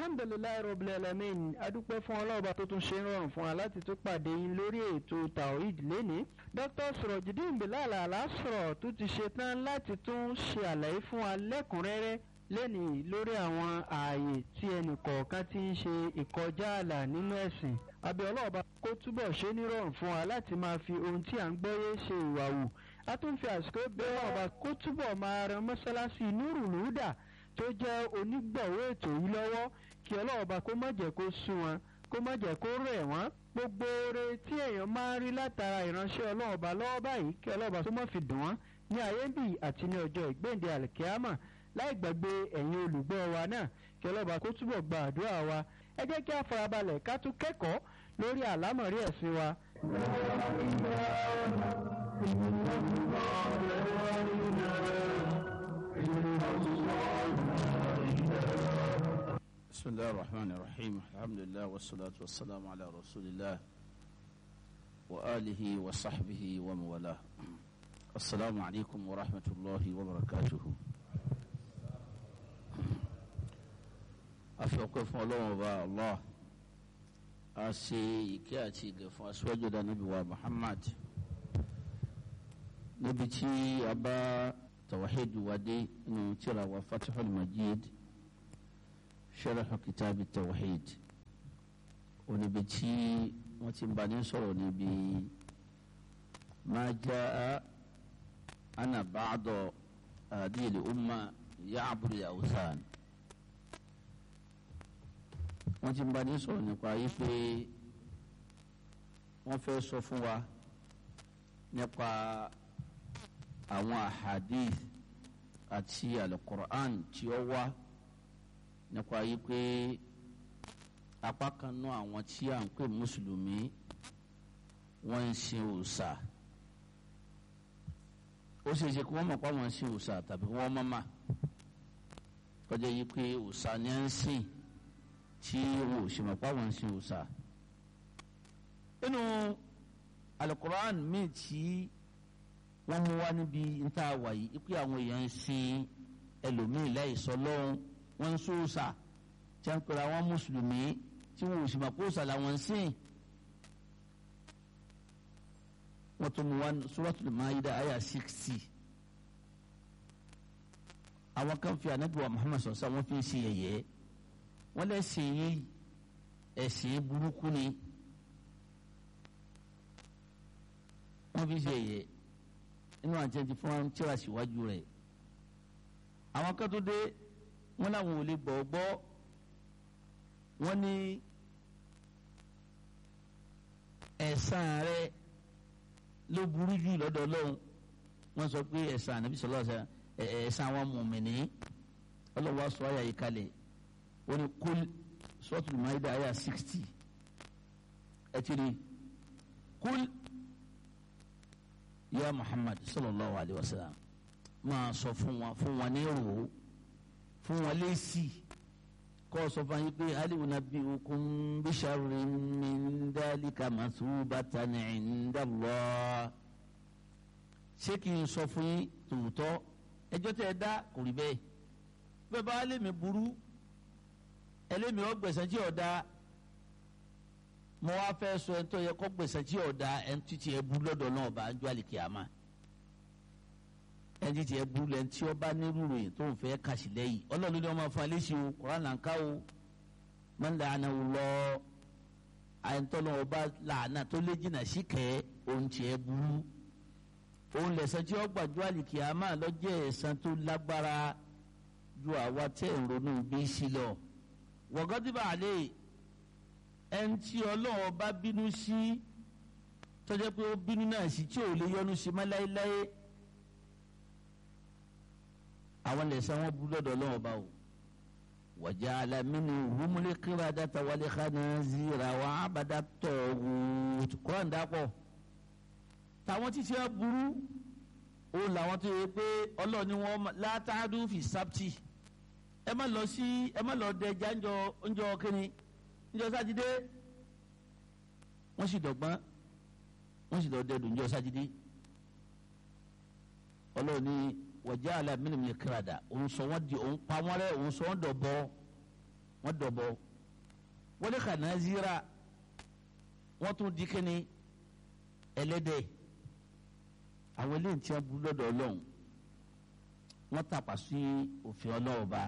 alhamdulilayi rabbil alamin adúpẹ́ fún ọlọ́ọ̀bá tó tún ṣe ń rọrùn fún wa láti tún pàdé yín lórí ètò tawhid lẹ́ni dr surojidin bilal alasọ̀rọ̀ tó ti ṣe tán láti tún ṣe àlàyé fún wa lẹ́kùnrẹ́rẹ́ lẹ́ni lórí àwọn ààyè tí ẹnì kọ̀ọ̀kan ti ń ṣe ìkọjá ààlà nínú ẹ̀sìn abẹ́ ọlọ́ọ̀bá kó túbọ̀ ṣe nírọ̀rùn fún wa láti máa fi ohun tí à ń gbọ́yé ṣe ìwà wù a tún fi àsìkò bẹ́ẹ̀ ọba kó túbọ̀ máa ran mọ́ṣáláṣí nurul huda tó jẹ́ onígbọ̀wọ́ ètò yìí lọ́wọ́ kí ọlọ́ọ̀bá kó má jẹ́ kó sún wọn kó má jẹ́ kó rẹ̀ wọ́n gbogbo oore tí èèyàn máa ń rí látara ìránṣẹ́ ọlọ́ọ̀bá lọ́wọ́ báyìí kí ọlọ́ọ̀bá tó má fi dùn wọ́n ní ayé bì àti ní ọjọ́ ìgbéǹde àlìkíámà láì gbàgbé ẹ̀yin olùgbọ́ wa náà kí ọlọ́ọ̀bá kó túbọ̀ gba àdúrà wa ẹ jẹ́ kí a farabalẹ̀ ká tún kẹ́kọ̀ọ́ lórí àlámọ̀rí ẹ̀sìn wa. بسم الله الرحمن الرحيم الحمد لله والصلاة والسلام على رسول الله وآله وصحبه ومن والاه السلام عليكم ورحمة الله وبركاته أفوقف الله وبا الله أسي كاتي قف أسوجد نبي محمد نبتي أبا توحيد ودي نترى وفتح المجيد شرح كتاب التوحيد ونبتي وتنباني صلو نبي ما جاء أنا بعض هذه الأمة يعبد الأوثان wọ́n ti ń bá ní sọ̀rọ̀ nípa yí pé wọ́n fẹ́ sọ fún wa nípa àwọn ahadith àti alukur'an tí ó wá nípa yí pé apá kan nú àwọn tí à ń pè mùsùlùmí wọ́n ń sin òòṣà ó ṣe é ṣe kí wọ́n mọ̀ pé àwọn ń sin òòṣà tàbí wọ́n mọ̀ mà kọjá yí pé òòṣà ni à ń sìn tí wọn ò ṣe mọ̀ pé àwọn ń sin òòṣà nínú alukur'an míì tí wọ́n mú wá níbi níta wà yìí pé àwọn èèyàn ń sin ẹlòmíì láìsọ lọ́hùn wọ́n ń sóòṣà tí wọ́n ń pèrè àwọn mùsùlùmí tí wọn ò sì mọ̀ pé òòṣà làwọn ń sìn. wọ́n tún mú wá suratul Maida àyà sixty. àwọn kan fi ànábì wa Muhammad sọ̀sọ́ wọ́n fi ń ṣe yẹ̀yẹ́ wọ́n lẹ́sìn yìí ẹ̀sìn burúkú ni wọ́n fi ń ṣe yẹ̀yẹ́ inú àti ẹni fún wọn tíra síwájú rẹ̀ àwọn kan tó dé wọn làwọn ò lè gbọ́ gbọ́ wọn ní ẹ̀san rẹ̀ ló burú jù lọ́dọ̀ Ọlọ́run wọ́n sọ pé ẹ̀san ànábì sọlọ ẹ̀san àwọn mùmìnì Ọlọ́run wa sọ àyà yìí kalẹ̀ wọ́n ní kul suratul Maida àyà sixty ẹ ti rí kul ya muhammad sallallahu alayhi wa sallam máa sọ fún wa fún wa ní ro fún wa lẹ́sì kọ́ sọ fún yín pé aliwu na bí okun bí sharri min dhalika masubatan inda Allah ṣé kí n sọ fún yín tòótọ́ ẹjọ́ tẹ́ ẹ dá kò rí bẹ́ẹ̀ bẹ́ẹ̀ bá lèmi burú ẹlẹ́mi ọgbẹ̀sẹ̀ tí ọ̀ da mo wá fẹ́ sọ ẹni tó yẹ kó gbèsè tí ọ̀dà ẹni tí tiẹ̀ bú lọ́dọ̀ náà bá ń jọ àlìkìyàmá ẹni tí tiẹ̀ bú lẹ́ni tí ó bá ní rúròyìn tó ń fẹ́ kàṣì lẹ́yìn ọlọ́run ní wọ́n máa fún alẹ́ sí o koran là ń ká o máa ń làánà wò lọ àyẹ̀ntọ́nà ọba làánà tó lé jìnnà sí kẹ́ òun tiẹ̀ burú òun lẹ̀sẹ̀ tí ó gbàjọ́ àlìkìyàmá lọ́jọ́ ẹ̀san tó lágbára ju àwa tẹ̀ ń ronú bí sílọ̀ wọ̀gọ́dìbà àlẹ́ ẹni tí ọlọ́run bá bínú sí tọ́jọ́ pé ó bínú náà sí tí ò lè yọnu sí mọ́ láéláé àwọn lẹ́sẹ̀ wọn bú lọ́dọ̀ ọlọ́run bá o wàjà alamínú humule kíra data wálé kánà zira wà ábàdà tọ̀wù kúrán dàpọ̀ táwọn títí ẹ burú ó làwọn tó yẹ pé ọlọ́run ni wọ́n látàdú fi sábtì ẹ má lọ sí ẹ má lọ dẹjà ńjọ ńjọ kínní níjọ́ sátidé wọ́n sì dọ̀gbọ́n wọ́n sì lọ dẹdùn níjọ́ sátidé ọlọ́run ní wọ̀já alámínú mi kírada òun sọ wọ́n di òun pa wọ́n rẹ́ òun sọ wọ́n dọ̀bọ wọ́n dọ̀bọ wọ́n ní khanazira wọ́n tún di kíni ẹlẹ́dẹ̀ àwọn eléyìí tí wọ́n bú lọ́dọ̀ ọlọ́run wọ́n tàpá sí òfin ọlọ́run ba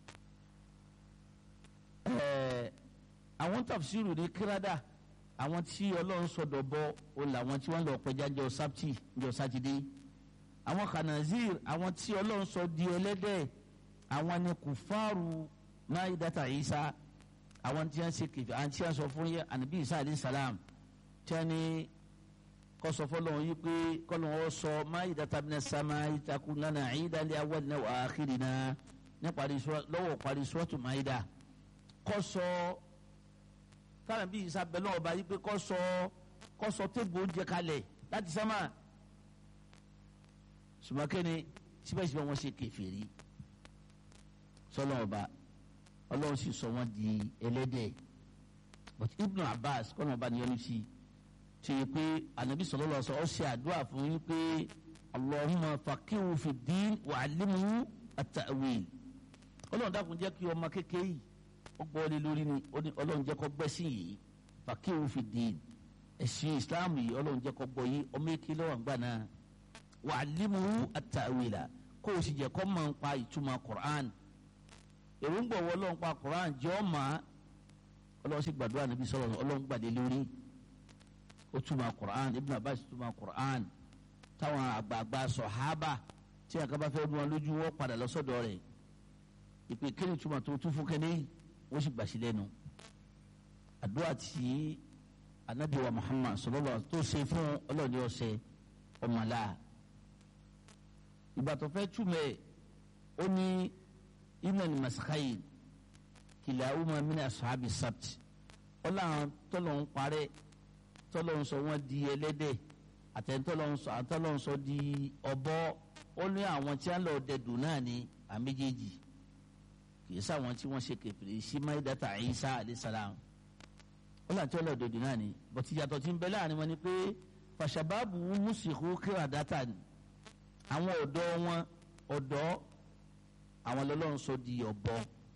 ẹ̀ẹ́ àwọn tafsiru ní kíradà àwọn tí ọlọ́run sọ̀dọ̀ bọ́ o làwọn tí wọ́n lọ pẹja jọ sábtì jọ sátidé àwọn khanazir àwọn tí ọlọ́run sọ di ẹlẹ́dẹ̀ àwọn ni kùfàrù maidata isa àwọn tí wọ́n ṣe kẹfẹ́ àwọn tí wọ́n sọ fún yẹ ànábì isa alayhi salam tí wọ́n ní kọsọ fọlọ́run yìí pé kọ́lọ́run sọ maidata mina sama itaku nana ìdálẹ́ awọ́dínà wà ákìrìnà ní parí lọ́wọ́ parí suratu maida kọ́sọ kára bí ìsabẹ náà ọba yìí pé kọ́ sọ kọ́ sọ tébù oúnjẹ kalẹ̀ láti sámà sùmọ́kẹ́ni síbẹ̀síbẹ̀ wọ́n ṣe kèfèrí sọlọ́ ọba ọlọ́run sì sọ wọ́n di ẹlẹ́dẹ̀ but ibnu abbas kọ́nà ọba nìyẹn sí ti yẹ pé anabi sọlọ́ lọ sọ ọ ṣe àdúrà fún yín pé allahumma faqihu fi din wa alimuhu at-ta'wil ọlọ́run dákun jẹ́ kí ọmọ kékeré yìí ó gbọ́ lé lórí ni ọlọ́run jẹ́ kó gbẹ́sìn yìí fàkíwù fi dín ẹ̀sìn islam yìí ọlọ́run jẹ́ kó gbọ́ yìí ọmọ èké lọ́wọ́ àgbà náà wà á límú àtàwìlà kó o sì jẹ́ kó máa ń pa ìtumọ̀ quran èròǹgbà wọ ọlọ́run pa quran jẹ́ ọ́ mà ọlọ́run sì gbàdúrà níbi sọ̀rọ̀ ọlọ́run gbàdé lórí ó túmọ̀ quran ibn abbas túmọ̀ quran táwọn àgbààgbà sọ̀hábà tí àkàbà fẹ́ mú wọn lójú wọn padà lọ́sọ̀dọ̀ rẹ̀ ìpè kéde túmọ̀ tó tún fún kẹ́ni wọ́n sì gbàsí lẹ́nu àdúrà tí anabiwa muhammad sọlọ́lọ́ tó ṣe fún ọlọ́ọ̀ni ọ̀sẹ̀ ọmọlá ìgbà tó fẹ́ túmẹ̀ ó ní iman masakayi kìlà umar mina asahabi sabt ọlọ́run tọ́lọ̀ ń parẹ́ tọ́lọ̀ ń sọ wọ́n di ẹlẹ́dẹ̀ àtẹ̀ntọ́lọ̀ ń sọ di ọ̀bọ ó ní àwọn tí wọ́n lọ dẹ̀dùn náà ní àméjèèjì kìí sáwọn tí wọ́n ṣe kẹfìrí sí maidata isa alayisalaam ó láti ọlọ́dọ̀dọ̀ náà ni bọ̀tí yàtọ̀ tí ń bẹ láàrin wọn ni pé fàṣàbáàbù mùsìkú kíra dátà ni àwọn ọ̀dọ́ wọn ọ̀dọ́ àwọn lọ́lọ́run sọ di ọ̀bọ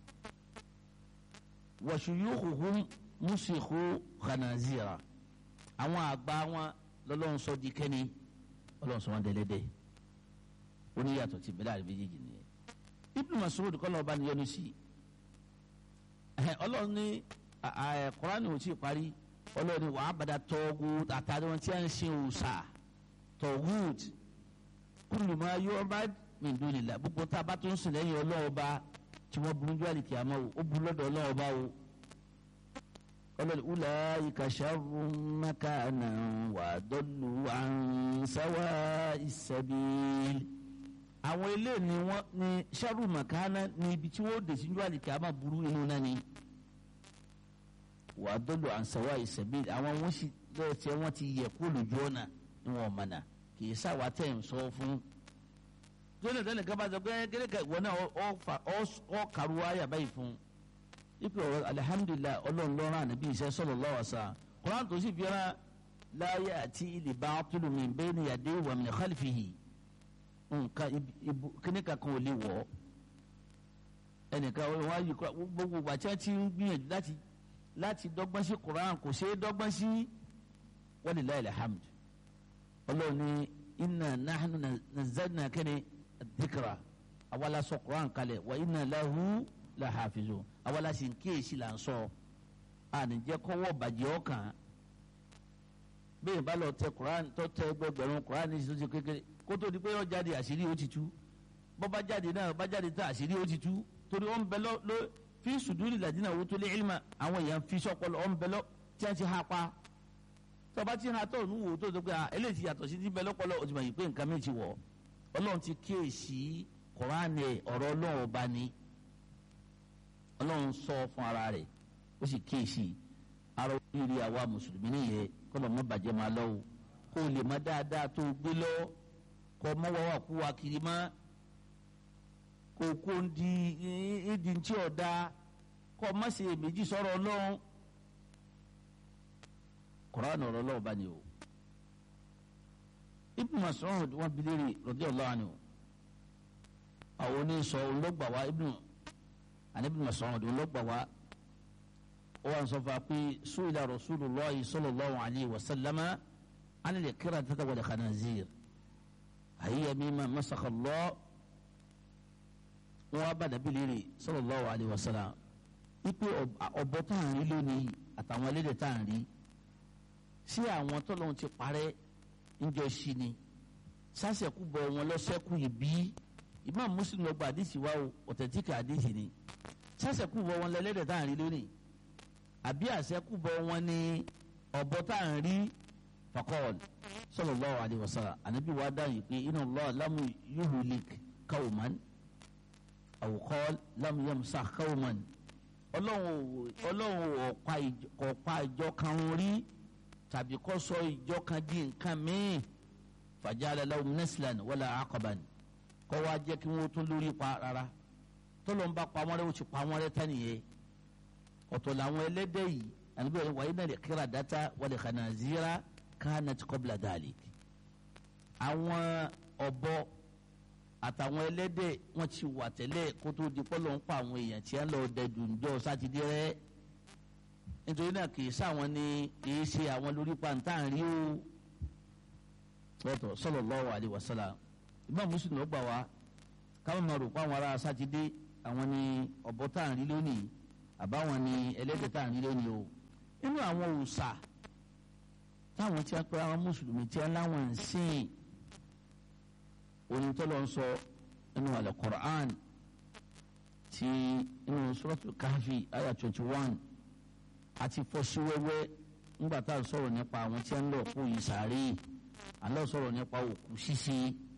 wàṣùyùkùkù mùsìkú khanazira àwọn àgbà wọn lọ́lọ́run sọ di kẹ́ni ọlọ́run sọ wọn dẹ́lẹ́dẹ́ ó ní yàtọ̀ tí ń bẹ láàrin méjèèjì nìyẹn ibnu masoud kọ́ lọ́ọ́ bá ní yọnu sí ọlọ́run ní kọ́ránì ò tí ì parí ọlọ́run ní wàá bàdà tọ́gù àtàrí wọn tí a ń ṣe òòṣà tọ́gùt kullu ma yu'bad min dunillah gbogbo tá a bá tó ń sìn lẹ́yìn ọlọ́run bá tí wọ́n burú jù àlìkí àmọ́ o ó burú lọ́dọ̀ ọlọ́run bá o ọlọ́run ulaika sharrun makanan wa adallu an sawa'is sabil àwọn ilé ni wọn ni sẹ́rù màkánná ni ibi tí wọ́n dé síjú àlìkí àmà burú inú náà ni wà á dọ́lù ànsẹ̀wá ìsẹ̀bí àwọn wọn sì lọ́wọ́ tí wọ́n ti yẹ kó lójú ọ̀nà ni wọ́n mọ̀nà kì í sáwà tẹ̀ ń sọ fún. tóní ìtọ́ni kaba sọ pé kékeré ìwọ náà ọ kàrú ayà báyìí fún. ipe ọ̀rọ̀ alihamudulilayi ọlọ́run lọ́rùn ànábì iṣẹ́ sallallahu alaihi wasallam Kùránì tó sì fi ọ́nà láyé àti ilẹ̀ bá tulu min bayni yadayhi wa min khalfihi nǹkan kíní kankan ò lè wọ̀ ọ́ ẹnìkan wọn á yí gbogbo ìgbà tí wọn ti ń gbìyànjú láti láti dọ́gbọ́n sí Quran kò ṣeé dọ́gbọ́n sí walillahi alhamd ọlọ́run ní inna nahnu nazzalna kẹ́ni dhikra àwa la sọ Quran kalẹ̀ wa inna lahu lahafizun àwa la sì ń kíyèsí là ń sọ ànìjẹ́ kọ́wọ́ bàjẹ́ ọkàn bẹ́ẹ̀ bá lọ tẹ Quran tó tẹ gbẹgbẹ̀rún Quran ní ìṣòṣì kékeré kótó di pé yọ jáde àṣírí ó ti tú bọ́ bá jáde náà bá jáde tá àṣírí ó ti tú torí ó ń bẹ lọ ló fi sùdúrì làdínà owó tó lé ilma àwọn èèyàn fi sọpọlọ ó ń bẹ lọ tí wọ́n ti ha pa tọba tí ha tọ̀ nù wò tó tó pé eléyìí ti yàtọ̀ sí ti bẹ lọ́pọlọ ó ti mọ̀ yìí pé nǹkan mi ti wọ̀ ọlọ́run ti kíyèsí kọ́ránì ọ̀rọ̀ ọlọ́run ọba ni ọlọ́run sọ fún ara rẹ̀ ó sì kíyèsí ara oríire àwa mùsùlùmí nìyẹn kọ́lọ̀ mọ́ bàjẹ́ máa lọ́wọ́ kó o lè má dáadáa tó o gbé lọ́wọ́ kọ mọwàá kú wa kiri ma kò kó ń di ìdí ntí ọ̀dà kọ má ṣe méjì sọ̀rọ̀ ọlọ́run Qur'an ọ̀rọ̀ ọlọ́run bá ní o Ibn Mas'ud wọn bi léèrè radiyallahu anhu àwọn oníṣọ olóògbà wa Ibn àní Ibn Mas'ud olóògbà wa ó wà sọ fún wa pé su'ila rasulullahi sallallahu alayhi wa sallama an al-qiradati wal khanazir àyíyá mímá masakha Allah wọn bá dàbí léèrè sallallahu alayhi wa sallam ipe ọ̀bọ tá à ń rí lónìí àtàwọn ẹlẹ́dẹ̀ tá à ń rí sí àwọn tọ́lọ́hún ti parẹ́ ńjọ sí ni sásẹ̀kú bọ̀ wọn lọ́sẹ̀kú yìí bí Imam Muslim lọ gba àdìsí wa o ọ̀tẹ̀tíkà àdìsí ni sásẹ̀kú bọ̀ wọn lẹ́lẹ́dẹ̀ tá à ń rí lónìí àbí àṣẹkú bọ̀ wọn ní ọ̀bọ tá à ń rí fakọ́ọ̀lù sallallahu alayhi wa sallam ànábì wa dáhùn pé inna Allah lam yuhlik qawman aw qala lam yamsah qawman ọlọ́run ọ̀pá ìjọ kan rí tàbí kọ́ sọ ìjọ kan di nǹkan míì fajala lahum naslan wala aqaban kọ́ wá jẹ́ kí wọ́n tún lórí pa rárá tọ́lọ́ ń bá pa wọ́n rẹ́ ó ti pa wọ́n rẹ́ tán nìyẹn ọ̀tọ̀ làwọn ẹlẹ́dẹ̀ yìí àníbẹ̀ wọ́n wáyé náà lè kíra dátà wal khanazira kanat qabla dhalik àwọn ọ̀bọ àtàwọn ẹlẹ́dẹ̀ wọ́n ti wà tẹ́lẹ̀ kó tó di pọ́lọ́ ń pa àwọn èèyàn tí wọ́n lọ dẹ̀dù ńjọ́ sátidé rẹ́ nítorí náà kì í sáwọn ni kì í ṣe àwọn lórí pàǹtà ń rí o lọ́tọ̀ sallallahu alaihi wasallam Imam Muslim ló gbà wá káwọn máa rò pé àwọn ará sátidé àwọn ni ọ̀bọ tá à ń rí lónìí àbáwọn ni ẹlẹ́dẹ̀ tá à ń rí lónìí o nínú àwọn òòṣà táwọn tí wọ́n pẹ́ àwọn mùsùlùmí tí wọ́n láwọn ń sìn onítọ́lọ́ ń sọ nínú al-Qur'an ti nínú suratul Kahfi aya twenty one àti fọ́síwẹ́wẹ́ ńgbà tá à ń sọ̀rọ̀ nípa àwọn tí wọ́n ń lọ kó yìí sáré àlọ́ sọ̀rọ̀ nípa òkú ṣíṣe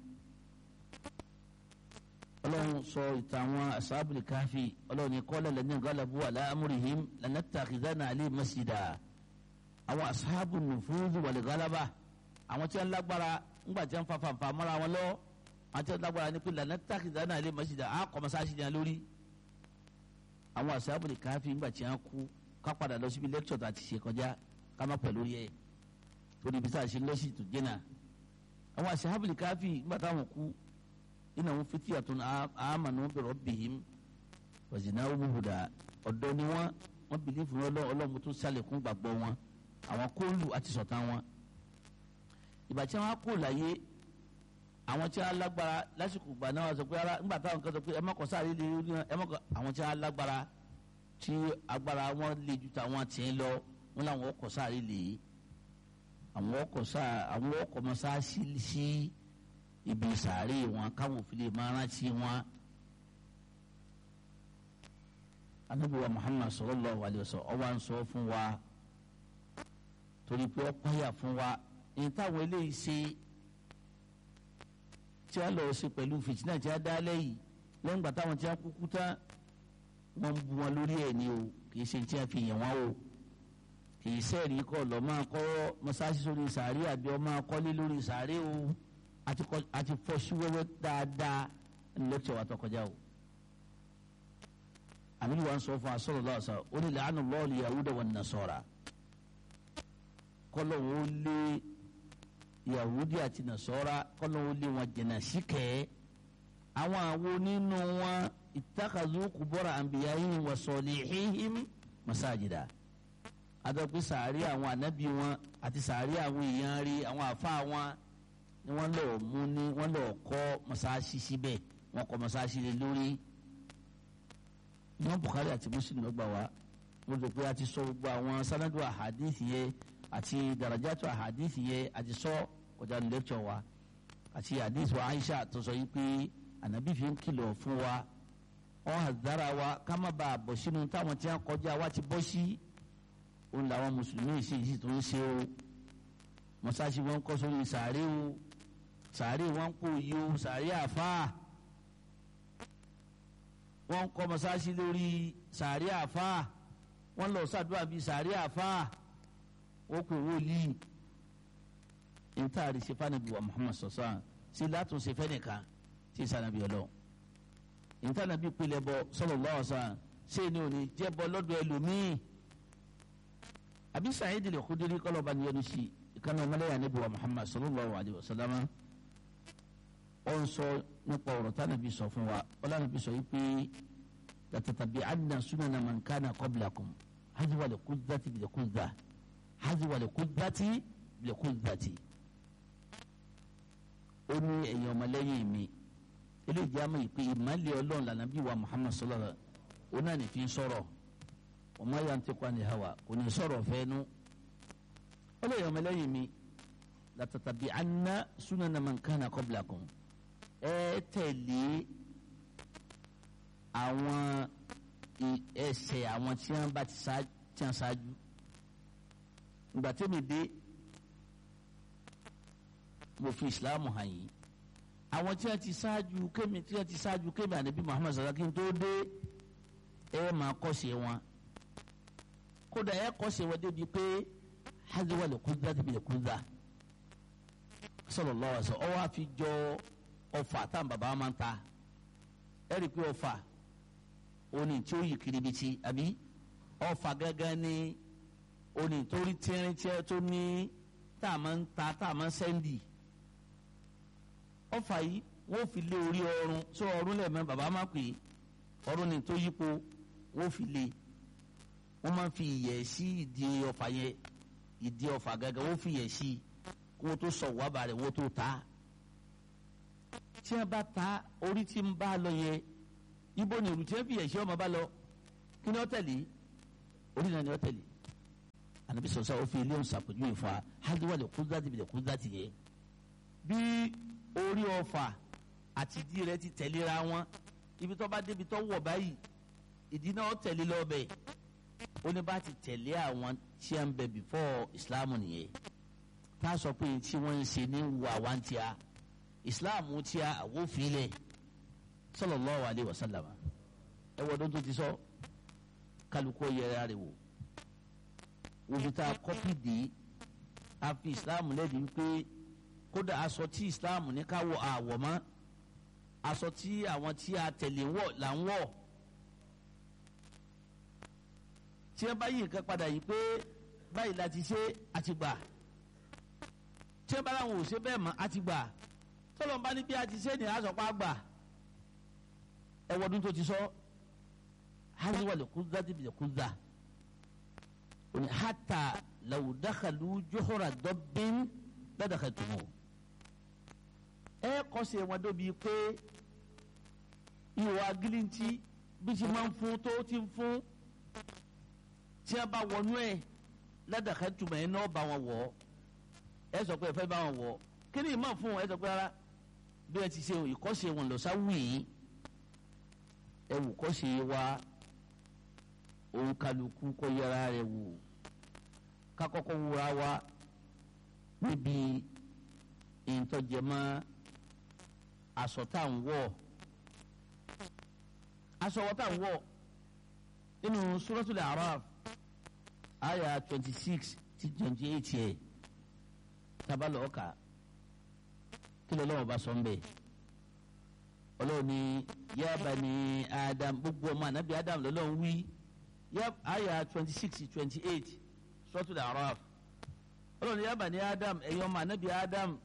ọlọ́run sọ ìtàn àwọn asábìlì Kahfi ọlọ́run ní qala alladhina ghalabu ala amrihim lanattakhidhanna alayhim masjida àwọn asábù nùfúrúdù wal ghalaba àwọn tí wọ́n lágbára ńgbà tí wọ́n fa fanfa mọ́ra wọn lọ́wọ́ àti ọ̀dàgbàrà ni pé lànà tákìtà náà lè mọ̀sídà á kọ́ mọ́sáàsì yẹn lórí. àwọn àṣàbùlì káfí ńgbà tí wọ́n kú ká padà lọ síbi lẹ́kítọ̀ tá a ti ṣe kọjá ká má pẹ̀lú yẹ torí ibi tá a ṣe lọ́sì tó jẹ́nà. àwọn àṣàbùlì káfí ńgbà táwọn kú iná wọn fi tíyà tó ní àmàna wọn bẹ̀rọ̀ bìhím wàzìnà wúhùdà ọ̀dọ́ ni wọ́n wọ́n bìlí fún ọlọ́run tó sálẹ̀kùn gbàgbọ́ wọn àwọn kóòlù àti sọ̀tàn wọn. ìgbà tí wọ́n á kó láyé àwọn tí a lágbára lásìkò gbà náà sọ pé ara ńgbà táwọn kan sọ pé ẹ mọ̀kọ sáré lè rí ẹ mọ̀kọ àwọn tí a lágbára tí agbára wọn lè ju tàwọn tiẹ̀ lọ wọn làwọn ọkọ̀ sáré lè àwọn ọkọ̀ sáré àwọn ọkọ̀ mọ sáré sí ibi sáré wọn káwọn òfin lè máa rántí wọn. anabiwa Muhammad sallallahu alaihi wasallam ọwọ́ à ń sọ fún wa torí pé ọ pààyà fún wa ní táwọn eléyìí ṣe tí a lọ sí pẹ̀lú fìtínà tí a dá lẹ́yìn lẹ́yìn gbà táwọn tí a kúkú tán wọ́n ń bu wọn lórí ẹ̀ ní o kì í ṣe tí a fi yàn wọ́n o kì í sẹ́ẹ̀rí kọ́ lọ́ máa kọ́ mọ́sáàsì sórí sàárè àbí ọ máa kọ́lé lórí sàárè o àti fọ́ sí wẹ́wẹ́ dáadáa lẹ́kítọ̀ wa tó kọjá o. àmì wa ń sọ fún asọ́rọ̀ lọ́wọ́ sọ ó ní làánù lọ́ọ̀lì yahuda wan nasara kọ́lọ̀ wọn ó lé yahudi àti nasọ́ra kọ́lọ́wọ́ lé wọn jẹ̀nà síkẹ́ àwọn àwo nínú wọn ìtàkàzú kúbọ́ra àǹbíyáyìn wa salihihim masajida adọ́pẹ́ sàárì àwọn ànábì wọn àti sàárì àwọn èèyàn rí àwọn àfa wọn ni wọ́n lọ mú ní wọ́n lọ kọ́ masáàsì síbẹ̀ wọ́n kọ́ masáàsì lé lórí Imam Bukhari àti Muslim ló gbà wá wọ́n lọ pé a ti sọ gbogbo àwọn sanadu ahadith yẹn àti darajatu ahadith yẹn a ti sọ kọjá ní lẹ́kítọ̀ wa àti hadith wa Aisha tó sọ yìí pé ànábì fi ń kìlọ̀ fún wa wọn àdára wa ká má bàa bọ̀ sínú táwọn tí wọn kọjá wa ti bọ́ sí òun làwọn mùsùlùmí sì sì tó ń ṣe o mọ́sáàsì wọn kọ́ sórí sàárè o sàárè wọn kò yí o sàárè àfáà wọn kọ́ mọ́sáàsì lórí sàárè àfáà wọn lọ sàdúrà bíi sàárè àfáà wọn kò wọlé ntaari se fanabi wa Muhammad sọsọ si látún se fẹnìkan tí sanabi ọlọ ntànàbí pilẹ̀ bọ sallallahu alaihi wasallam ṣé ni ò ní jẹ́ bọ́ lọ́dọ̀ ẹlòmíì àbí Sa'id al-Khudri kọ́lọ́ba ni yẹnu sí ìkànnì ọmọlẹ́yà níbi wa Muhammad sallallahu alaihi wasallam ọ ń sọ nípa ọ̀rọ̀ tànàbí sọ fún wa ọlọ́nàbí sọ yìí pé latatabi'anna sunana man kana qablakum haziwa lè kúndàtì bìlẹ̀ kúndà haziwa lè kúndàtì bìlẹ̀ kúndàtì. ó ní ẹ̀yin ọmọlẹ́yìn mi eléyìí àmọ́ ìpè ìmọ̀lẹ́ ọlọ́run lànà bí wa muhammad sallallahu alaihi wa sallam ó náà ní fi ń sọ̀rọ̀ ọmọ ya ń tẹ́kọ̀ ní hawa kò ní sọ̀rọ̀ fẹ́nu ó lè yọ ọmọlẹ́yìn mi látàtàbí anna sunana man kana qablakum ẹ tẹ̀lé àwọn ẹsẹ̀ àwọn tí wọ́n bá ti ṣáájú ìgbà tẹ́mi dé mo fi ìsìláàmù hàn yìí àwọn tí wọ́n ti ṣáájú kémi tí wọ́n ti ṣáájú kémi ànábì muhammad sallallahu alaihi wasallam kí n tó dé ẹ máa kọ́ṣe wọn kódà ẹ kọ́ṣe wọn débi pé haziwa lè kúndà débi lè kúndà sallallahu alaihi wasallam ọwọ́ àfi jọ ọfà tá n bàbá máa ń ta ẹ rí i pé ọfà òní tí ó yí kiribiti àbí ọfà gángan ní òní tó rí tíírín tí tó ní tá a máa ń ta tá a máa ń sẹ́ndì ọfà yìí wọ́n fi lé orí ọrùn tó ọrùn lẹ́ẹ̀mẹ́ bàbá máa pè é ọrùn ni tó yípo wọ́n fi lé wọ́n máa fi ìyẹ̀ sí ìdí ọfà yẹn ìdí ọfà gángan wọ́n fi ìyẹ̀ sí kó tó sọ wàbà rẹ̀ wọ́n tó ta tí wọ́n bá ta orí tí ń bá lọ yẹ ibo ni ìrùtí fi ìyẹ̀ sí ọmọ bá lọ kí ni ó tẹ̀lé orí náà ni ó tẹ̀lé ànábi sọ̀sọ́ ó fi ilé ọ̀sán àpèjúwe fún wa hádùwà lè kú dáàtì bí lè kú dáàtì yẹ bí orí ọfà àti ìdí rẹ̀ ti tẹ̀léra wọn ibi tó bá débi tó wọ̀ báyìí ìdí náà tẹ̀lé lọ́bẹ̀ ó ní bá ti tẹ̀lé àwọn tí a ń bẹ before Islam nìyẹn tá a sọ pé tí wọ́n ń ṣe ní wà wá ń tíya Islam tíya àwòfilẹ̀ sallallahu alaihi wasallam ẹ wọ́dún tó ti sọ kálukú yẹra rẹ̀ wò òbí tá a kọ́pì dé a fi Islam lẹ́bi wípé kódà aṣọ tí Islam ní ká wọ àwọ̀ mọ́ aṣọ tí àwọn tí a tẹ̀lé wọ̀ là ń wọ̀ tí wọ́n bá yí nǹkan padà yìí pé báyìí la ti ṣe àti gbà tí wọ́n bá láwọn ò ṣe bẹ́ẹ̀ mọ́ àti gbà tọ́lọ́ bá ní bí a ti ṣe ní àṣọpá gbà ẹwọ́dún tó ti sọ hali wà lè kúndà dìbì lè kúndà òní hàtà làwùdákàlù jọ́hóra dọ́bìn ládàkà tùmọ̀ ẹ kọ́sẹ̀ wọn dóbi pé ìwà gíríntì bí ti máa ń fún tó ti ń fún tí a bá wọnú ẹ ládàkà tùmọ̀ ẹ náà bá wọn wọ̀ ẹ sọ pé ẹ fẹ́ bá wọn wọ̀ kí ni ìmọ̀ fún ẹ sọ pé rárá bí ẹ ti ṣe ìkọ́sẹ̀ wọn lọ sáwìí ẹ wù kọ́sẹ̀ wa òun kálukú kọ́ yẹra rẹ̀ wò kakọ́kọ́ wúra wa níbi ìtọ́jẹmọ́ aṣọ tá à ń wọ̀ aṣọ wọ́n tá à ń wọ̀ nínú suratul A'raf àyà twenty six ti twenty eight yẹ tabalọ̀ ọ̀ka kí ló lọ́wọ́ bá sọ ń bẹ̀ ọlọ́run ní ya bani Adam gbogbo ọmọ ànábì Adam lọ́lọ́run wí yẹ àyà twenty six twenty eight suratul A'raf ọlọ́run ya bani Adam ẹ̀yin ọmọ ànábì Adam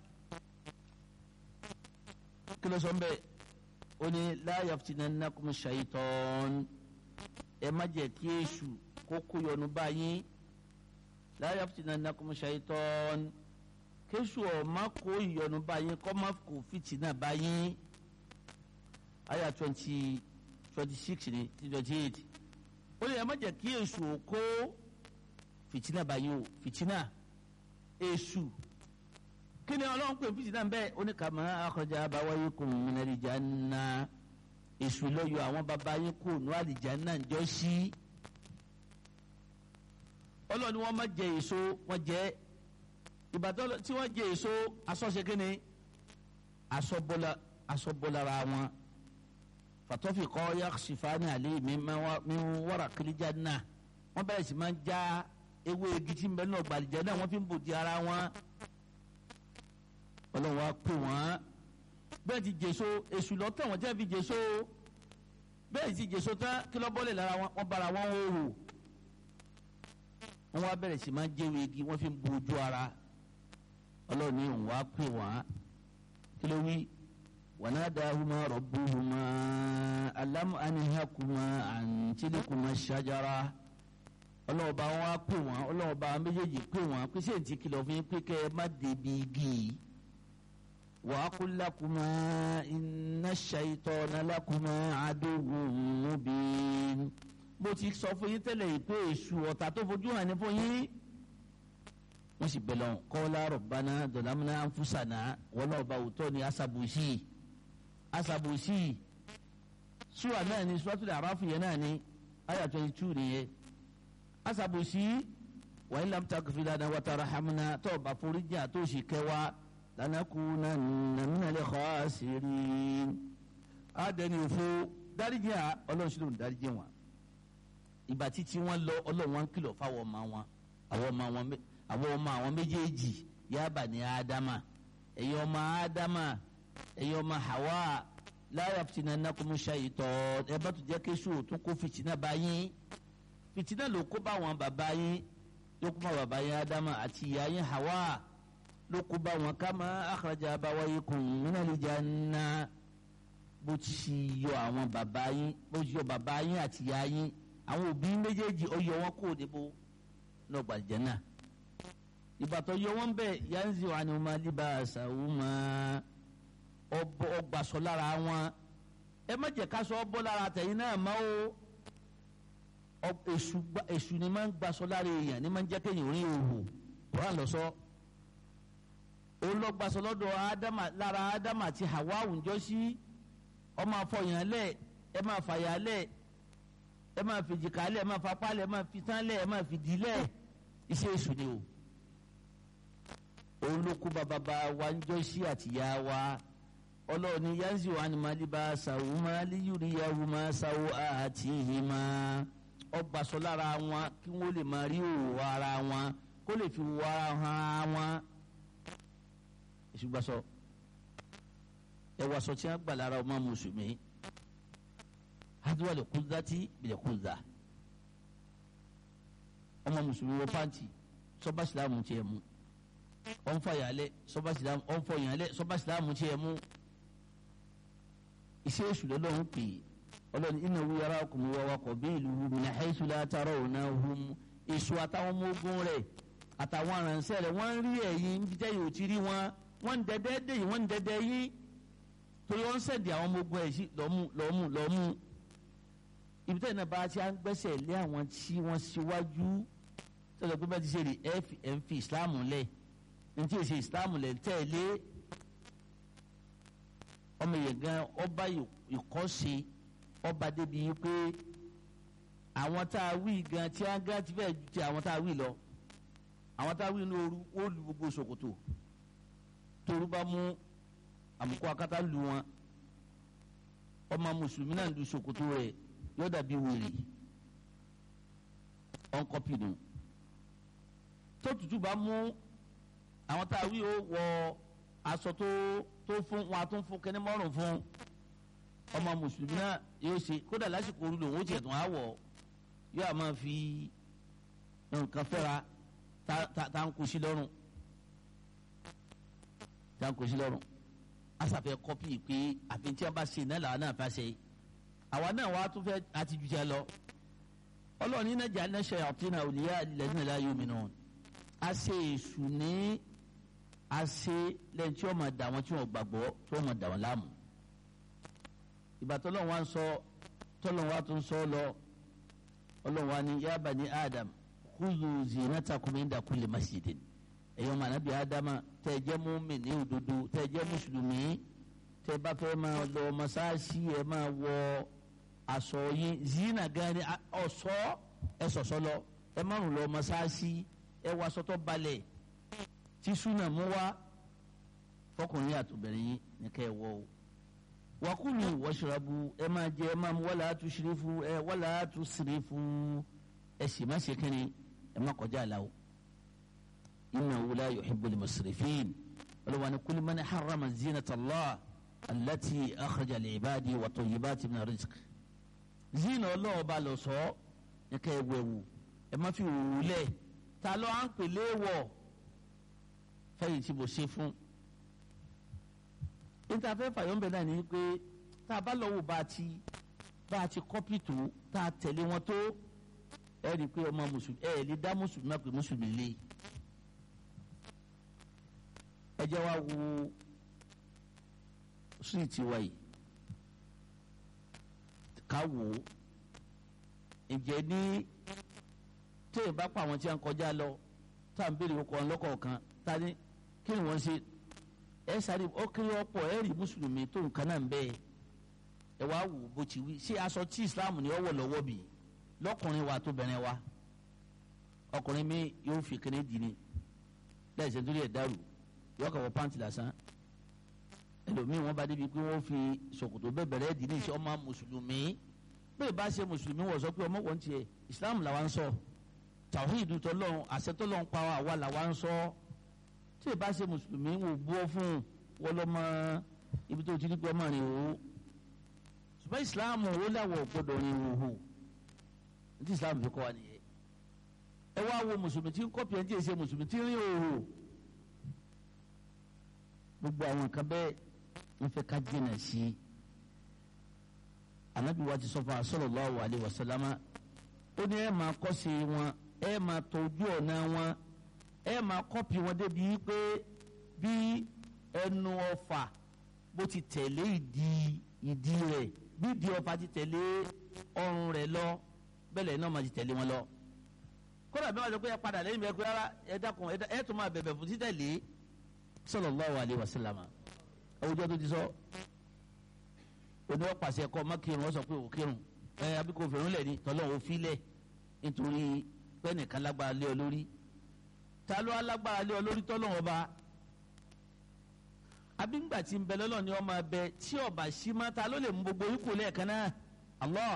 kí ló sọ ń bẹ̀ ó ní la yaftinannakum shaytan ẹ má jẹ́ kí èṣù kó kó yọnu báyìí la yaftinannakum shaytan kéṣù ọ̀ má kó ìyọnu báyìí kọ́ má kó fìtínà báyìí àyà twenty twenty six ni twenty eight ó ní ẹ má jẹ́ kí èṣù kó fìtínà báyìí o fìtínà èṣù kí ni ọlọ́run pè fìtínà bẹ́ẹ̀ ó ní kama akhraja abawaykum minal janna èṣù lọ́yọ̀ àwọn baba yín kò nù àlìjáná ń jọ sí ọlọ́run ni wọ́n má jẹ èso wọ́n jẹ ìbàdàn tí wọ́n jẹ èso asọ́ṣe kí ni asọ́bọ́lá asọ́bọ́lára wọn fatọ́fì kọ́ yaksifani alẹ́ mi wọ́ra kìlíjà náà wọ́n bẹ̀rẹ̀ sí máa ń já ewé igi tí ń bẹ náà gbàlìjẹ́ náà wọ́n fi ń bòdì ara wọn ọlọ́run wa pè wọ́n bẹ́ẹ̀ ti jèso èṣù lọ́tọ̀ wọ́n jẹ́ fi jèso bẹ́ẹ̀ ti jèso tán kí lọ́ bọ́lẹ̀ lára wọn wọ́n bára wọn hòhò wọ́n wá bẹ̀rẹ̀ sí máa ń jẹ́wé igi wọ́n fi ń bu ojú ara ọlọ́run ní òun wá pè wọ́n kí ló wí wanadahuma rabbuhuma alam anhakuma an tilkuma shajara ọlọ́wọ́ bá wọn á pè wọ́n ọlọ́wọ́ bá wọn méjèèjì pè wọ́n pé ṣé ti kìlọ̀ fún yín pé kẹ́ ẹ má débi igi yìí wa aqul lakuma inna shaytana lakuma aduwwun mubin bó ti sọ fún yín tẹ́lẹ̀ yìí pé èṣù ọ̀tá tó fojú hàn ní fún yín wọ́n sì bẹ̀ lọ́n qala rabbana zalamna anfusana wọ́n náà bá òótọ́ ni asabusi asabusi sùwà náà ni suratul A'raf yẹn náà ni ayà twenty two nìyẹn asabusi wa in lam taghfir lana wa tarhamna tó bá foríjì àtó sì kẹwàá lanakunanna minal khasirin àdẹni òfo dáríjì à ọlọ́run sílò ń dáríjì wọn ìgbà títí wọn lọ ọlọ́run wọn kìlọ̀ fáwọn ọmọ wọn àwọn ọmọ wọn àwọn ọmọ àwọn méjèèjì ya bani ádámà ẹ̀yin ọmọ ádámà ẹ̀yin ọmọ Hawa la yaftinannakum shaytan ẹ bá tún jẹ́ kéṣù tún kó fìtínà bá yín fìtínà ló kó bá wọn bàbá yín ló kó bá bàbá yín ádámà àti ìyá yín Hawa ló kó bá wọn kama akhraja abawaykum minal janna bó ti yọ àwọn bàbá yín bó ti yọ bàbá yín àti ìyá yín àwọn òbí méjèèjì ó yọ wọn kó níbo lọ́gbà jẹ́nà ìbàtọ̀ yọ wọn bẹ́ẹ̀ yanzi wa ni wọn libasa wọn ọgbàsọ lára wọn ẹ má jẹ́ ká sọ ọ bọ́ lára tẹ̀yìn náà má o èṣù ni máa ń gbàsọ lára èèyàn ni máa ń jẹ́ kéèyàn rí òhò wọ́n lọ sọ olọgbàsọ lọ́dọ̀ ádámà lára ádámà àti Hawa àwùjọ sí ọmọ afọyàn lẹ ẹ máa fàyà lẹ ẹ máa fi jìkà lẹ ẹ máa fapá lẹ ẹ máa fi tán lẹ ẹ máa fi dì lẹ iṣẹ́ èṣù ni o olókù bàbá wa ń jọ sí àtìyá wa ọlọ́ọ̀ni yanzi wa ni maliba sawu mali yuriyahu ma sawu àti ìhìmá ọgbàsọ lára wọn kí wọ́n lè máa rí òwò ara wọn kó lè fi wọ ara hàn wọn ìṣùgbàsọ ẹwà sọ tí wọn gbà lára ọmọ mùsùlùmí hadiwa lè kúndà tí bìlẹ̀ kúndà ọmọ mùsùlùmí wọ pàǹtì sọba sìlámù tiẹ̀ mú ọ̀nfọ̀yàlẹ̀ sọba sìlámù ọ̀nfọ̀yàlẹ̀ sọba sìlámù tiẹ̀ mú iṣẹ́ èṣù lọ́lọ́run pè é ọlọ́ni innahu yarakum wa wa qabiluhu min haythu la tarawnahum èṣù àtàwọn ọmọ ogun rẹ̀ àtàwọn aránṣẹ́ rẹ̀ wọ́n ń rí ẹ̀yin níbi tẹ́ yóò ti rí wọn wọ́n ń dẹ́dẹ́ dé yìí wọ́n ń dẹ́dẹ́ yín torí wọ́n ń sẹ̀dí àwọn ọmọ ogun ẹ̀ sí lọ́mú lọ́mú lọ́mú ibi tẹ́ iná bá ti à ń gbẹ́sẹ̀ lé àwọn tí wọ́n síwájú tọ́lọ̀ pé bẹ́ẹ̀ ti ṣe rí ẹ̀ ń fi ìsìláàmù lẹ̀ ní tí èsì ìsìláàmù lẹ̀ tẹ̀lé ọmọ yẹn gan ọba ìkọ́ṣe ọba débi pé àwọn tá a wí gan tí a gan ti fẹ́ ju ti àwọn tá a wí lọ àwọn tá a wí ní ooru ó lu gbogbo ṣòkòtò toru bá mú àmukọ akátá lu wọn ọmọ mùsùlùmí náà lu ṣòkòtò rẹ̀ yóò dàbí wèrè ọ̀nkọ́pì nù tó tutù bá mú àwọn tá a wí ó wọ aṣọ tó tó fún wọn a tún fún kẹ́ni mọ́rùn fún ọmọ mùsùlùmí náà yóò ṣe kódà lásìkò orí lòun ó tiẹ̀ tún á wọ̀ yóò á máa fi nǹkan fẹ́ra tá ń kó sí lọ́rùn tá ń kó sí lọ́rùn asàfẹ́ kọ́pì pé àfi tí a bá ṣe náà làwọn náà fẹ́ ṣe àwa náà wàá tún fẹ́ àti jù jẹ́ lọ ọlọ́run ní nàjà ní ṣayatina awliya alladhina la yu'minun a ṣe èṣù ní a ṣe lẹ́yìn tí wọ́n máa dà wọ́n tí wọ́n gbàgbọ́ tí wọ́n máa dà wọ́n láàmú ìgbà tọ́lọ́run wa ń sọ tọ́lọ́run wa tún sọ lọ ọlọ́run wa ní ya bani Adam khudhu zinatakum inda kulli masjidin ẹ̀yọ́ màá nàbí ádámà tẹ́ ẹ jẹ́ mùmínì òdodo tẹ́ ẹ jẹ́ mùsùlùmí tẹ́ ẹ bá fẹ́ máa lọ mọ́sáàsì ẹ máa wọ aṣọ yín zina gan ni ọ̀ṣọ́ ẹ ṣọ̀ṣọ́ lọ ẹ má rùn lọ mọ́sáàsì ẹ wọ aṣọ tó balẹ̀ tí súnà mú wá fọkùnrin àtòbìnrin yín ní kẹ́ ẹ wọ o wakulu washrabu ẹ máa jẹ ẹ máa mu wala tushrifu ẹ wala tusrifu ẹ sì má ṣe kínní ẹ má kọjá àlà o innahu la yuhibbul musrifin olùwàní kullu man harrama zinata Allah allati akhraja li ibadi wa tayyibati min rizq zina ọlọ́wọ́ bá lọ sọ ẹ ká ẹ wẹ̀wù ẹ má fi wù lẹ̀ ta ló à ń pè léwọ̀ fẹ́yìn tí mo ṣe fún níta fẹ́ fàyọ̀ ńbẹ náà ni pé tá a bá lọ wò bá a ti bá a ti kọ́pì tó tá a tẹ̀lé wọn tó ẹ rí i pé ọmọ mùsùlùmí ẹ lè dá mùsùlùmí náà pé mùsùlùmí lé ẹ jẹ́ wá wo síìtì wa yìí ká wò ó ǹjẹ́ ní téèyàn bá pa àwọn tí a ń kọjá lọ tá à ń béèrè ọkọ̀ ọlọ́kọ̀ọ̀kan ta ni kí ni wọ́n ṣe ẹ sáré ó kéré ọ̀pọ̀ ẹ rí mùsùlùmí tó nǹkan náà ń bẹ́ẹ̀ ẹ wá wò bó ti wí ṣé aṣọ tí islam ní ọwọ́ lọ́wọ́ bì lọ́kùnrin wa tó bẹ̀rẹ̀ wa ọkùnrin mi yóò fi kéde dì ní lẹ́yìn sẹ́ńtúrì ẹ̀ dàrú yóò kà wọ pàǹtì lásán ẹlòmíì wọn bá débi pé wọ́n fi ṣòkòtò bẹ́ẹ̀ bẹ̀rẹ̀ dì ní iṣẹ́ ọmọ mùsùlùmí bẹ́ẹ̀ bá ṣe mùsùlùmí wọ̀ sọ pé ọmọ wọn tiẹ̀ islam làwa ń sọ tàwíìdù tọ́lọ́run àṣẹ tọ́lọ́run pa àwa làwa ń sọ tí ì bá ṣe mùsùlùmí wò bú ọ fún wọn lọ́mọ ibi tó ti ní pé ọmọ rìn òwò ṣùgbọ́n ìsìláàmù ó láwọ̀ gbọ́dọ̀ rìn òhò ní ìsìláàmù fi kọ́ wa nìyẹn ẹ wá wo mùsùlùmí tí ń kọ́pì ẹ̀ ń tí ì ṣe mùsùlùmí tí ń rìn òhò gbogbo àwọn nǹkan bẹ́ẹ̀ ń fẹ́ ká jìnà sí i anabi wa ti sọ fún sallallahu alaihi wasallam ó ní ẹ máa kọ́ sí wọn ẹ máa tọ́jú ọ̀nà wọn ẹ máa kọ́pì wọn débi pé bí ẹnu ọfà bó ti tẹ̀lé ìdí ìdí rẹ̀ bí ìdí ọfà ti tẹ̀lé ọrùn rẹ̀ lọ bẹ́ẹ̀ náà máa ti tẹ̀lé wọn lọ. kódà bí wọ́n sọ pé ẹ padà lẹ́yìn bẹ́ẹ̀ pé rárá ẹ dákun ẹ tún máa bẹ̀bẹ̀ fún títẹ̀lé sallallahu alaihi wasallam àwùjọ tó ti sọ oníwọ́ pàṣẹ kọ́ ọmọ kírun wọ́n sọ pé òkírun ẹ abíkó fèrún lẹ̀ ní tọ́lọ́ òfin lẹ̀ nítorí pẹ́ẹ́nìkan lágbára lé ọ lórí ta ló alágbára lé ọ lórí tọ́lọ́wọ́n ọba abígbà tí ń bẹ lọ́lọ́ ni ọmọ abẹ tí ọba sí má ta ló lè mú gbogbo ikú lẹ́ẹ̀kan náà Allah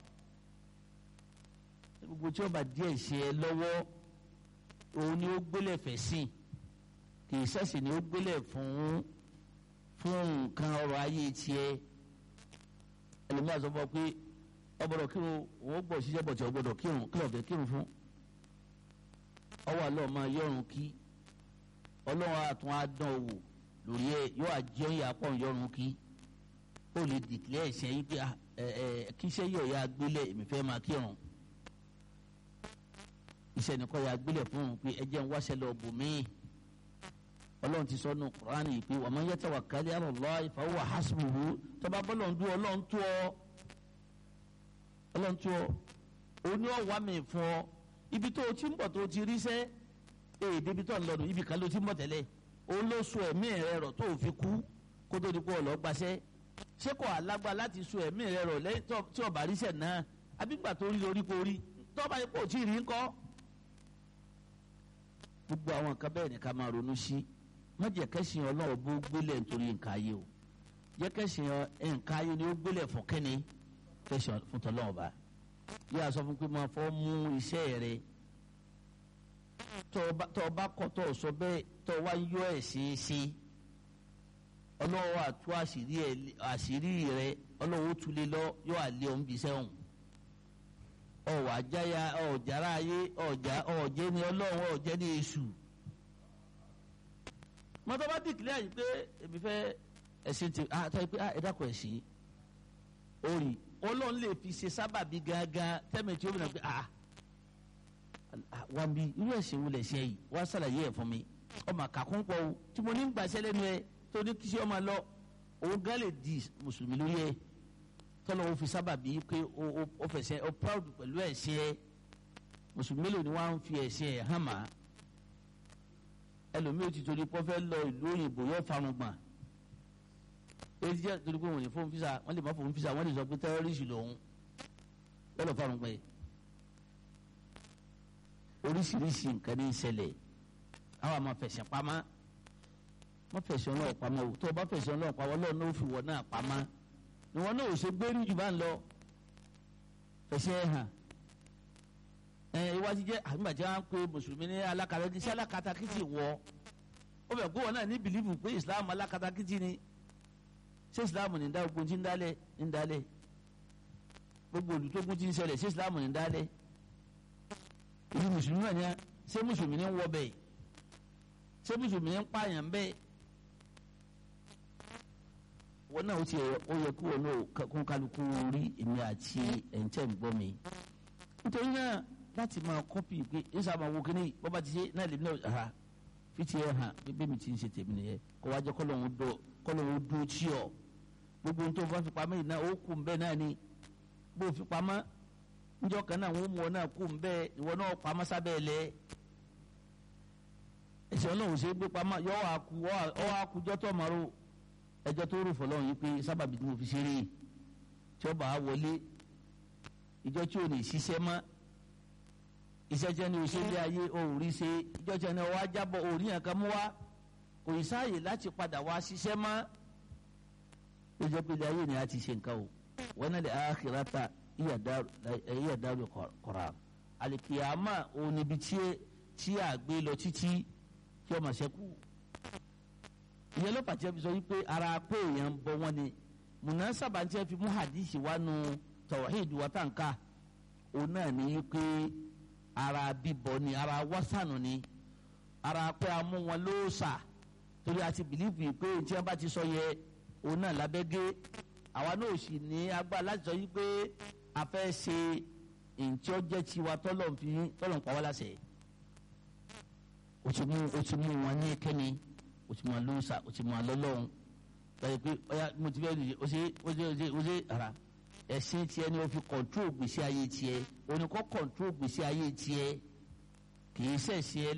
gbogbo tí ọba díẹ̀ ṣe ẹ lọ́wọ́ òun ni ó gbélé fẹ̀ sìn kì í sẹ́sìn ni ó gbélé fún fún nǹkan ọrọ̀ ayé tiẹ̀ ẹlòmíràn sọ fún ọ pé ọgbọ́dọ̀ kírun òun gbọ́ ṣiṣẹ́ bọ̀ tí ọgbọ́dọ̀ kírun kí lọ́ọ̀fẹ́ kírun fún ọwọ́ àlọ́ máa yọrùn kí ọlọ́run àtún adán wò lórí ẹ yóò àjẹ́ ìyá pọ̀ yọrùn kí ó lè dìklẹ́ ẹ̀ṣẹ̀ yìí pé ẹ ẹ kíṣẹ́ yọ̀ ya gbélé èmi fẹ́ máa kírun iṣẹ́ nìkan ya gbélé fún un pé ẹ jẹ́ ń wáṣẹ́ lọ bò míì ọlọ́run ti sọ nù kúránì pé wa man yatawakkal ala Allah fa huwa hasbuhu tọ́ba bọ́lọ̀ ń dún ọlọ́run tó ọ ọlọ́run tó ọ òun ni ọ wà mí fún ọ ibi tó o ti ń bọ̀ tó o ti ríṣẹ́ ee débi tó ń lọ nù ibi kan ló ti ń bọ̀ tẹ́lẹ̀ òun ló so ẹ̀mí rẹ rọ̀ tó o fi kú kó tó di pé ọ̀lọ́ gbaṣẹ́ ṣé kò alágbá láti so ẹ̀mí rẹ rọ̀ lẹ́yìn tí ọba ríṣẹ́ náà abígbà tó rí lórí kò rí tọ́ba yìí kò tí ì rí ńkọ́. gbogbo àwọn nǹkan bẹ́ẹ̀ ni ká máa ronú sí má jẹ́ kẹ́sìn ọlọ́run bó gbélé nítorí nǹkan ayé o jẹ́ kẹ́sìn nǹkan ayé ni ó gbélé fún kẹ́ni kẹ́sìn fún tọ́lọ́run bá yíyá sọ fún pé máa fọ́ mú iṣẹ́ rẹ tọ́ ọ bá kọ́ tọ́ ọ sọ bẹ́ẹ̀ tọ́ ọ wá yọ ẹ̀ ṣeéṣe ọlọ́wọ́ àtú àṣírí rẹ ọlọ́wọ́ tulẹ̀ lọ yọ àlẹ́ òun bí sẹ́wọ̀n ọ̀wà jáya ọ̀jára ayé ọ̀já ọ̀jẹ́ ni ọlọ́run ọ̀jẹ́ ni èṣù mọ́tò bá dìkìlẹ̀ yìí pé èmi fẹ́ ẹ̀sìn ti àtọ́ pé ẹ̀dàkọ̀ ẹ̀sìn orí ọlọ́run lè fi ṣe sábàbí gángan tẹ́mi tí ó bìnrin pé ah wà mí irú ẹ̀sìn wo lè ṣe yìí wá sàlàyé ẹ̀ fún mi ọmọ àkàkùn pọ̀ o tí mo ní ń gbàṣẹ́ lẹ́nu ẹ tó ní kí ṣe ọmọ lọ òun gán lè di mùsùlùmí lórí ẹ tọ́lọ́ o fi sábàbí pé o fẹsẹ̀ o proud pẹ̀lú ẹ̀sìn ẹ mùsùlùmí mélòó ni wọ́n á ń fi ẹ̀sìn ẹ̀ hàn máa ẹlòmíì ti torí pọ́ fẹ́ lọ ìlú òyìnbó yóò farun gbọ̀n èyí jẹ́ torí pé wọ́n lè fóun fisa wọ́n lè má fóun fisa wọ́n lè sọ pé tẹ́rọ́rìsì lòun yóò lọ farun gbọ̀n yìí oríṣiríṣi nǹkan ní ìṣẹ̀lẹ̀ àwọn àmọ́ fẹ̀sẹ̀ pamọ́ wọ́n fẹ̀sẹ̀ ọlọ́ọ̀ pamọ́ o tó o bá fẹ̀sẹ̀ ọlọ́ọ̀ pamọ́ ọlọ́ọ̀ náà ó fi wọ́n náà pamọ́ ni wọ́n náà ò ṣe gbérí jù bá ń lọ fẹ̀sẹ̀ hàn ẹ iwájú jẹ àgbàjẹ wọn pe mùsùlùmí ní alákatakítí alákatakítí wọ ó bẹ kó wọn náà ní bìlífù pé islam alákatakítí ni ṣé islam ní dá ogun tí ń dálẹ̀ ń dálẹ̀ gbogbo olùtógun tí ń ṣẹlẹ̀ ṣé islam ní dálẹ̀ ìlú mùsùlùmí náà ní a ṣé mùsùlùmí ní ń wọ bẹ́ẹ̀ ṣé mùsùlùmí ní ń pààyàn bẹ́ẹ̀ wọn náà ó ti ó yẹ kó wọn náà kó kálukú rí èmi àti ẹ̀ńtẹ̀ ń gbọ́ mi nítorí náà láti máa kọ́pì pé ẹ sábà wo kíní bọ́ba ti ṣe náà lè ní ọ̀hà fìtì ẹ̀ hàn pé bẹ́ẹ̀ mi ti ń ṣe tèmi nìyẹn kó wájú kọ́lọ́hún dúró tí ọ̀ gbogbo ohun tó bá fi pamọ́ yìí náà ó kù ń bẹ́ẹ̀ náà ni bó fi pamọ́ njọ́ kan náà wọ́n mú ọ náà kù ń bẹ́ẹ̀ ìwọ náà pamọ́ sábẹ́ ẹ̀ lẹ́ ẹ̀sìn ọlọ́run ṣe é gbé pamọ́ yọ ọ́ àkú ọ́ àkújọ́ tó máa ro ẹjọ́ tó rò fọlọ́run yìí pé sábàbí tí mo fi ṣeré tí ó bá a wọlé ìjọ tí ò ní ṣiṣẹ́ mọ́ iṣẹ́ tí ẹni òṣèlú ayé òòrí ṣe ìjọ tí ẹni ọwọ́ ajábọ̀ òòrí yẹn kan mú wá kò ì sáàyè láti padà wá ṣiṣẹ́ mọ́ ó jẹ́ pé ayé ni a ti ṣe nǹkan o wọn náà lè àkìrátà ìyà dárò kọ̀ra àlìkìyàmà òun níbi tí a gbé lọ títí tí ọmọ ṣẹ́kù ìyẹn ló pàṣẹ fi sọ wípé ara pé èèyàn ń bọ wọn ni mùnà sábà ń tẹ́ fi mú hadisi wá nu tawhid wátànká òun náà ní wípé ara bíbọ ni ara wásánù ni ara pé a mú wọn lóòsà torí a ti bìlíìfù pé tí wọn bá ti sọ yẹ òun náà lábẹ́gẹ́ àwa náà sì ní agbára láti sọ wípé a fẹ́ ṣe ntí ó jẹ́ tiwa tọ́lọ̀ fi tọ́lọ̀ ń pa wá láṣẹ o ti mú o ti mú wọn ní kẹ́ni o ti mú wọn lóòsà o ti mú wọn lọ́lọ́run báyìí pé ọ̀ya mo ti fẹ́ lè o ṣe o ṣe o ṣe o ṣe ara ẹ̀sìn tiẹ̀ ni o fi kọ̀ntró gbèsè ayé tiẹ̀ o ní kọ́ kọ̀ntró gbèsè ayé tiẹ̀ kì í ṣẹ̀ṣẹ̀